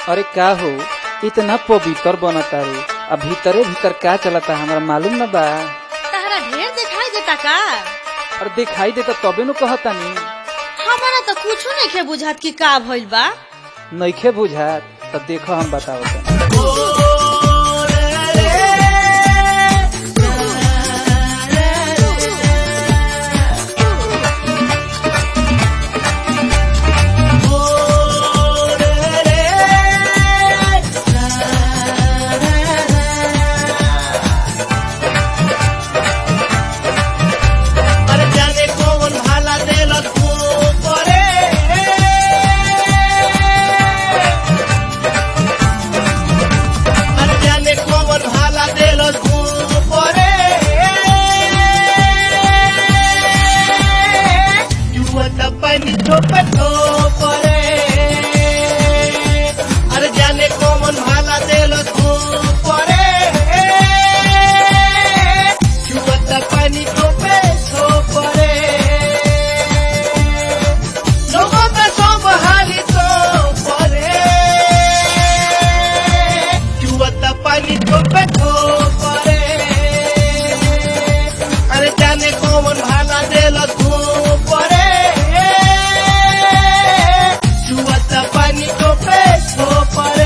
अरे का हो इतना पवित्र बनता रे अब भीतरे भीतर का चलता हमरा मालूम न बा तहरा ढेर दिखाई देता का और दिखाई देता तबे नु कहतानी हमारा तो कुछो नहीं बुझात कि का भइल बा नइखे बुझात त देखो हम बतावत अरे जाने कौन भाला देलक ऊपरे अरे जाने कौन भाला देलक ऊपरे युवत पानी ठोपे ठोपरे अरे जाने कौन भाला देलक ऊपरे युवत पानी ठोपे ठोपरे लोगों का सब हाली तो परे युवत पानी ठोपे ठोपरे अरे जाने कौन भाला देलक ऊपरे युवत पानी ठोपे ठोपरे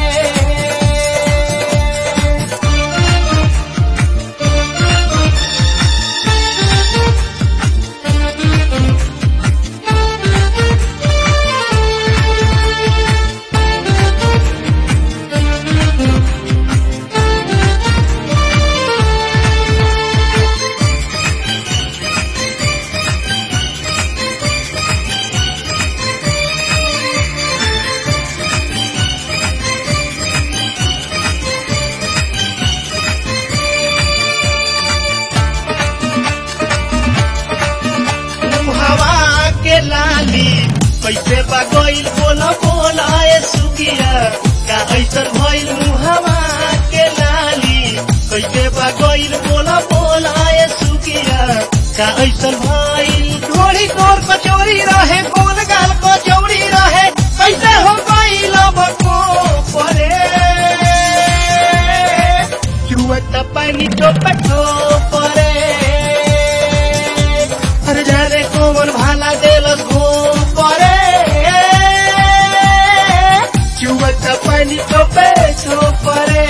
हवा के लाली कैसे बगैल बोला बोला ए सुगिया का ऐसन भइल मुहवा के लाली कैसे बगैल बोला बोला ए सुगिया का ऐसन भइल ढोरी तोर कचौरी रहे कोन गाल कचौरी रहे कैसे हो गइल बको परे जुवत पानी टोपे परे अरे जाने कौन भाला देलस घूम परे चुवत पानी टोपे छो परे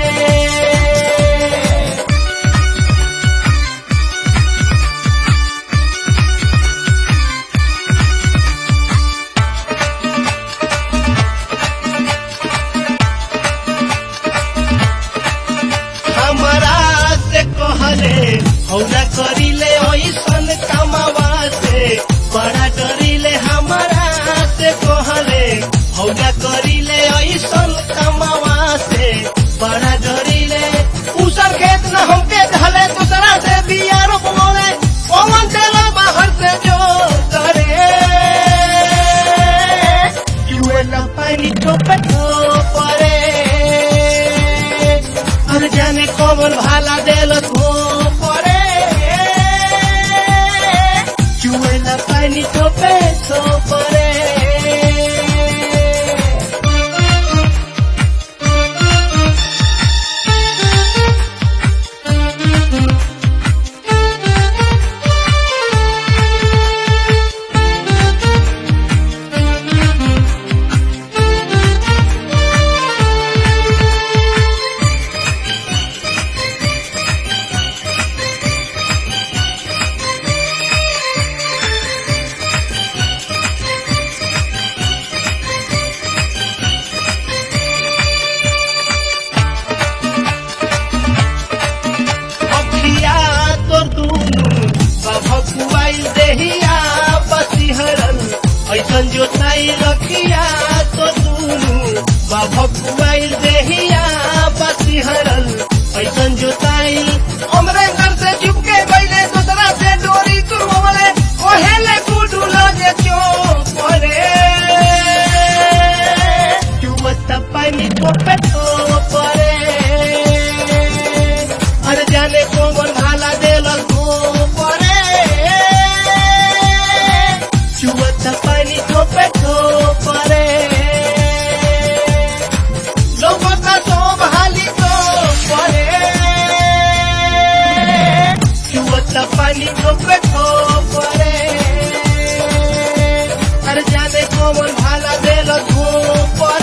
हमरा से कहले हौला करिले ऐसन कमावा से बड़ा डरिले हमरा से कहले हौला करिले ऐसन कमावा से बड़ा डरिले उसर खेत न हमके धले दूसरा से बिया रोपले पवन देला बाहर से जो करे युए न पानी टोपे परे अरे जाने कौन भाला देलक हो परे चुएला पानी ठोपे तो परे अखिया तोर दुनु बभकुआइल देहिया बसिहरल ऐसन जोताई रखिया तो दुनु बभकुआइल देहिया बसिहरल ऐसन जोताई हमरे घर से चुपके गइले दूसरा से डोरी तुरवले ओहेले गुडू लगे चो परे चुवत पानी टोपे तो परे अरे जाने कौन भाला देलक हो परे चुवत पानी ठोपे ठो परे देली ठोपे ठोपरे अरे जाने कौन भाला देल धूप